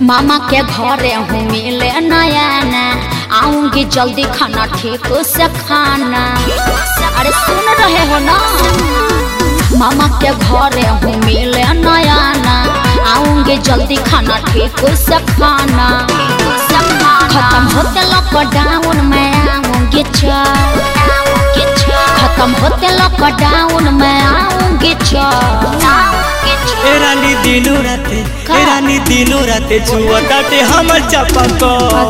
मामा के घरे हूँ मिले नया ना आऊंगी जल्दी खाना ठीक से खाना अरे सुन रहे हो ना मामा के घरे हूँ मिले नया ना आऊंगी जल्दी खाना ठीक से खाना खत्म होते लॉकडाउन में आऊंगी चल खत्म होते लॉकडाउन में आऊंगी चल ए रानी दिनो राते का? ए रानी दिनो राते छुआ ताटे हमर चापाकल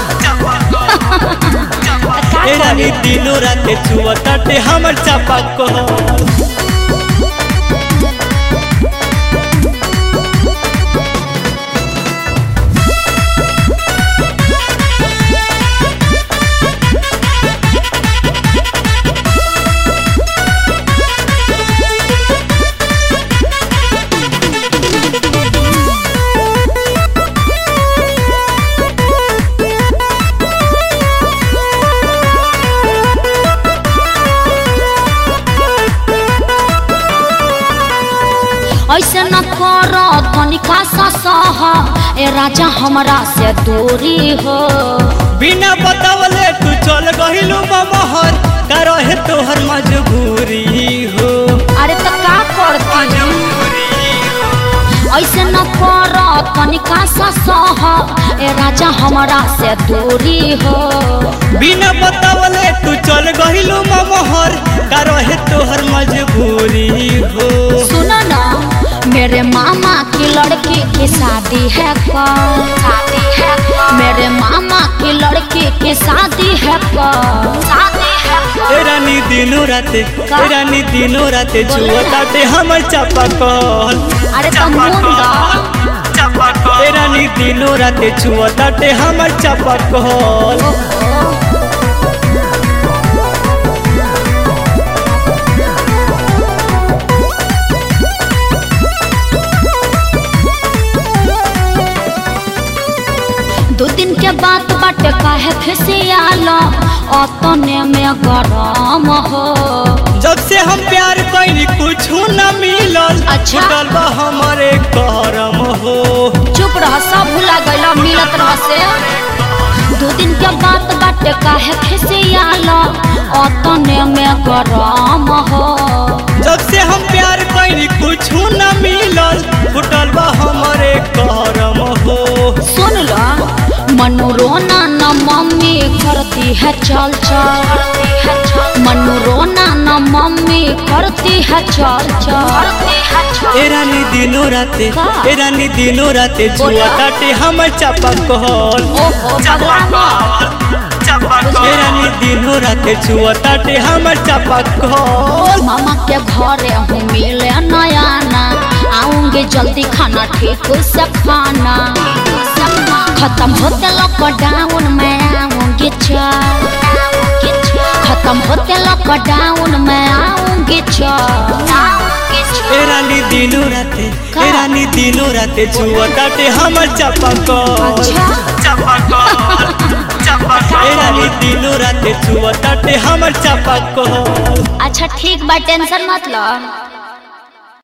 ए रानी दिनो राते छुआ ताटे हमर चापाकल ऐसे न कर तनिका सा सह ए राजा हमरा से दूरी हो बिना बतावले तू चल गहिलू महर का रहे तोहर मजबूरी हो अरे तो का करती ऐसे न कर तनिका सा सह ए राजा हमरा से दूरी हो बिना बतावले तू चल गहिलू महर का रहे तोहर मजबूरी हो सुनो ना मेरे मामा की लड़की की शादी है कल शादी है मेरे मामा की लड़की की शादी है कल शादी है ए रानी दिनो राते ए रानी दिनो राते छुआ ताटे हमर चापाकल अरे तो मुंडा ए रानी दिनो राते छुआ ताटे हमर चापाकल दो दिन के बात बाटे काहे फिसियालो अतने में गरम हो जब से हम प्यार कैली कुछ न मिलल अच्छा। छूटल बा हमरे करम हो चुप रह सब भुला गइला मिलत रह से दो दिन के बात बाटे काहे फिसियालो अतने में गरम हो जब से हम प्यार कैली कुछ न मिलल छूटल बा हमरे करम हो सुन लो मनु रोना न मम्मी करती है चल चल मनु रोना न मम्मी करती है चल चल ए रानी दिनो राते का? ए रानी दिनो राते बोला? जुआ ताटे हमर चापाकल ओहो भगवान ए रानी दिनो राते छुआ ताटे हमर चापाकल मामा के घरे हूँ मिले नया ना आऊंगी जल्दी खाना ठीक से खाना खत्म होते लॉकडाउन में आऊंगी चल खत्म होते लॉकडाउन में आऊंगी चल ए रानी दिनो राते का? ए रानी दिनो राते छुआ ताटे हमर चापाकल अच्छा ए रानी दिनो राते छुआ ताटे हमर चापाकल अच्छा ठीक बा टेंशन मत लो